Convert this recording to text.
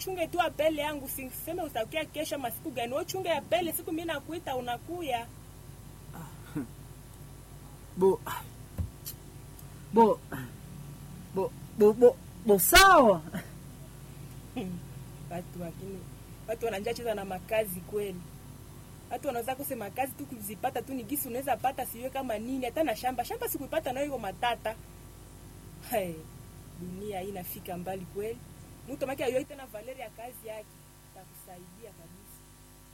uchunge tu apele yangu, siseme utakia kesho masiku gani. Wewe uchunge apele, siku mimi nakuita unakuya. bo bo bo bo bo, bo sawa Watu lakini watu wanajua cheza na makazi kweli. Watu wanaweza kusema kazi tu kuzipata tu ni gisi unaweza pata siwe kama nini hata na shamba. Shamba sikuipata nayo iko matata. Hey, dunia hii inafika mbali kweli. Mtu maki ayoite tena Valeria kazi yake takusaidia kabisa.